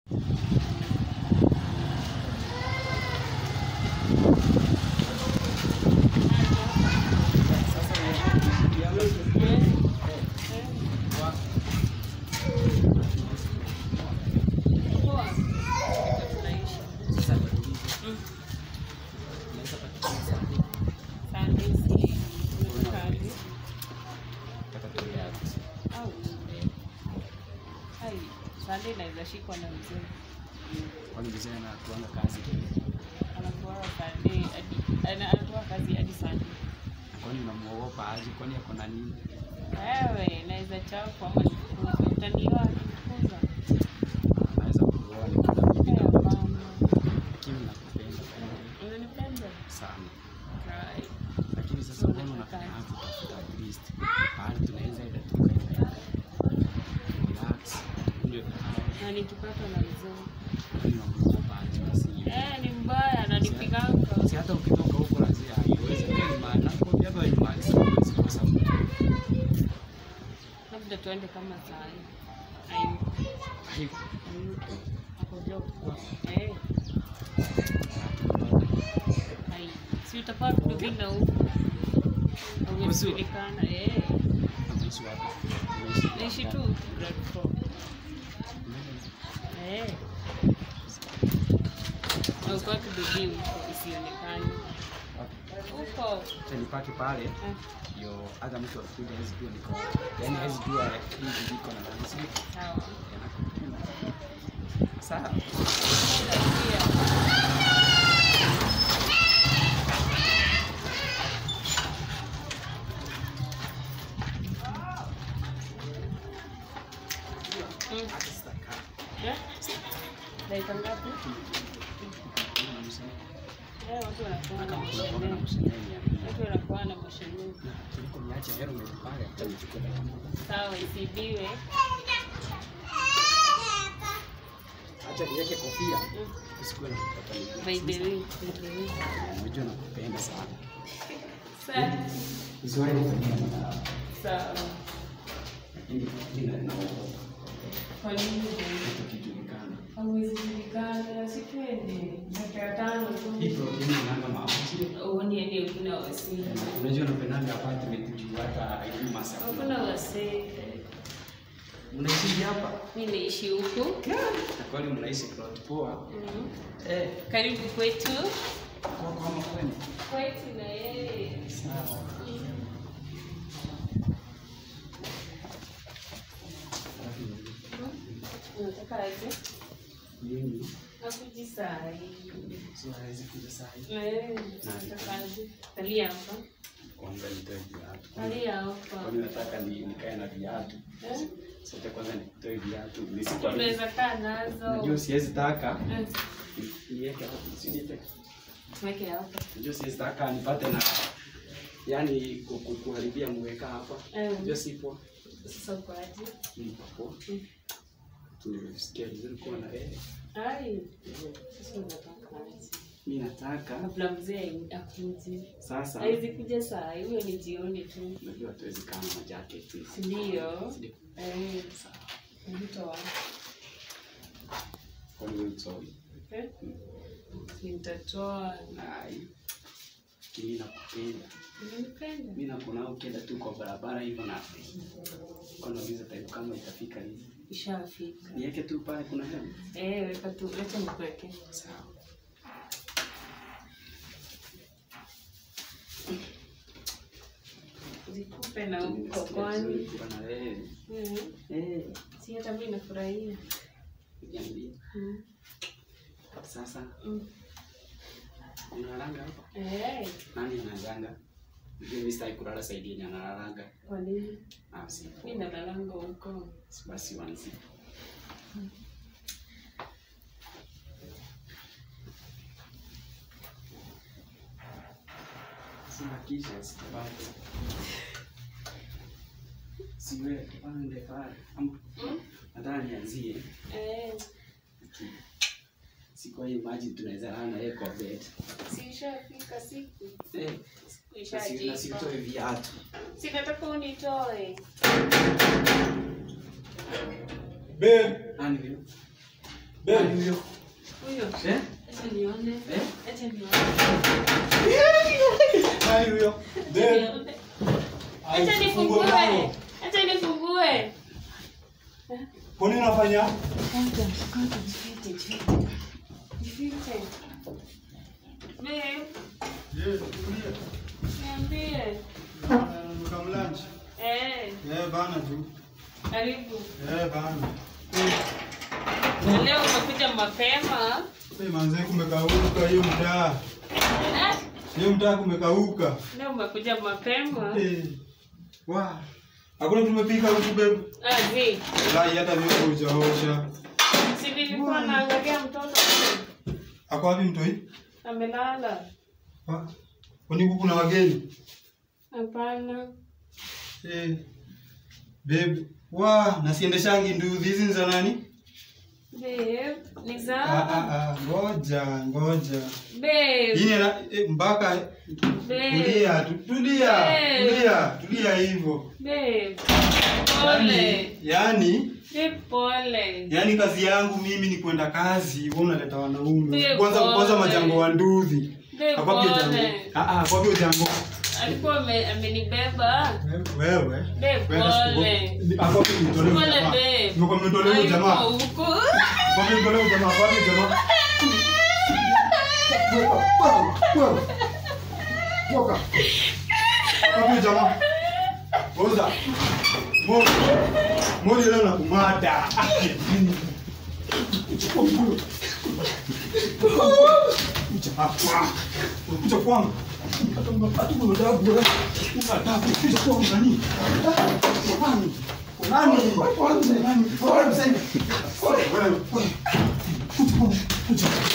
Sunday naweza shikwa na mzee Kwani mzee anatuanga kazi anatoa Sunday hadi ana- anatoa kazi hadi Sunday. kwani unamuogopa aje? Kwani ako na nini? Wewe naweza chapwa ama nifukuzwe, utaniua nifukuza. Anaweza kuoa ni kada mimi Eh, na hapana. lakini nakupenda Unanipenda? sana. Right. Lakini sasa mbona unataka kutafuta at least mahali tunaweza enda tukaenda relax, ndio Na nikipata na mzee. kwani unamuogopa aje basi? Eh, ni mbaya ananipiganga. Si hata ukitoka huko lazima haiwezi kweli maana nakwambia kwa imani siwezi kosa mtu. Labda tuende kama saa hii. Hayuko. Hivyo Hayuko. Ako job. Eh, hai. Si utafaa kurudi na huko. Umejulikana. Eh. unaishi wapi? Unaishi Naishi wapi? tu grade four. Eh. Na uko wapi bidii huko isionekane? Huko. Acha nipake pale Eh. ndio hata mtu akikuja hawezi jua niko yaani hawezi jua hivi niko na nani si Sawa. sawa Pia. Mm. hata sitakaa Eh? Dakika ngapi? Eh, watu wanakuwa na Unakuwa na mashemeji. msheneni ya Watu wanakuwa na mashemeji. kuliko niache hero pale hata nichukue dakika moja Sawa, isibiwe. acha niweke kofia Mm. usikuwe na kutaka By the way, by the way. unajua nakupenda sana Sawa. usiwahi kufanyia madhara Sawa. lakini kila naogopa Kwa nini? tukijulikana Hauwezi julikana, si twende. Dakika tano hii tu. protini inanga maamuzi Uone hadi hakuna wasee. unajua napendanga apartment juu hata hii masa Hakuna wasee. unaishi hapa Mi naishi huku. na kwani mnaishi plot poa Mhm. eh Karibu kwetu. kwa kama kwani Kwetu na yeye. sawa Unataka aje? mimi Akuji saa hii. sio hawezi kuja saa hii Eh, unataka aje? Kalia hapa. kwanza nitoe viatu Kalia hapa. kwani nataka ni nikae na viatu Eh? sote kwanza nitoe viatu nisikuwa Tunaweza kaa nazo. najua siwezi taka Eh, niweke hapo usinipe Tuweke hapa. najua siwezi taka nipate na yani ku- ku- kuharibia mweka hapa Eh, najua sipo Sasa uko aje? nipo Mm. nimesikia vizuri kuwa na wewe Ai. Sasa unataka aje? mi nataka Kabla mzee akuje. sasa Haizi kuja saa hii, huyo ni jioni tu. najua hatuwezi kaa na majacket Si ndio? Ndio. Eh, Sawa. nitoa. kwani wewe sorry Eh? Nitatoa. Ai. Kimi nakupenda. Unanipenda? Mimi nakuona ukienda tu kwa barabara hivyo na kwa nauliza time kama itafika lini. Ishafika. Niweke tu pale kuna hema. Eh, weka tu, leta nikuweke. Sawa. Zikupe na huko kwani. Kuwa na wewe. Mhm. Eh, Si hata mimi nafurahia. niambie. Mhm. Sasa Mm. unalanga hapa? Eh, Nani analanga? Mimi sitaki kulala saidi yenye analanga. kwa nini? Ah, si. Mimi nalalanga huko. Basi wanzi. Sina kisha sipate. Siwe pande pale. Am- Mm? Nataka nianzie. Eh, Siku hii maji tunaweza lala na yeye kwa bed. si ishafika siku. Eh, Siku na si- na ishajipa. sitoe viatu. Si nataka unitoe. Babe, Nani huyo? Babe, huyo. Huyo. Eh? Acha nione. Eh? Acha nione. Nani huyo? Acha Babe. nione. Ai, Acha fungue nifungue. mlango. Acha nifungue. Kwa nini unafanya? Kwanza, kwanza jifiche, jifiche. Jifiche. Babe, Je, tulia. niambie. Mkamlanchi. Eh, Eh, bana tu. karibu. Eh, bana. Na leo umekuja mapema. Eh, manze kumekauka hiyo mtaa. Eh? Hiyo mtaa kumekauka. Leo umekuja mapema. Eh. Wa. Hakuna tumepika huku babe. Ah, zi. Wallahi hata mimi hujaosha. Si nilikuwa naangalia mtoto Ako wapi mtoi? amelala. Wa. Kwani huku kuna wageni? Hapana. Eh. Babe. Wa, nasiendeshangi nduthi hizi ni za nani? Babe, ni Ah, za ah, ah, ngoja, ngoja. Babe, Hii ni na- eh, mpaka babe, tulia, tu- tulia, Eh. tulia, tulia hivyo. babe. Yaani, Pole. yaani, Babe, pole. yaani kazi yangu mimi ni kwenda kazi, wewe unaleta wanaume. Babe, Kwanza pole. kwanza majango wa nduthi. Babe, Akwambie jango. pole. Ah ah, akwambie jango. Alikuwa ame- amenibeba. Wewe. Babe, Wewe pole. siku- Akwambie mtolee Pole, jamaa. babe. Ndio mtolee huyo jamaa. Hayuko huko. Akwambie mtolee huyo jamaa, akwambie jamaa. Wewe, wewe, wewe. Toka. Akwambie jamaa. Oza. Moja. Moja leo nakumada. Chukua mguu. Kuja hapa. Kuja kwangu. Hata ungepata adabu wewe. Una adabu. Kuja kwangu nani? Nani? Nani? Nani? Wewe. Wewe. Kuja kwangu. Kuja.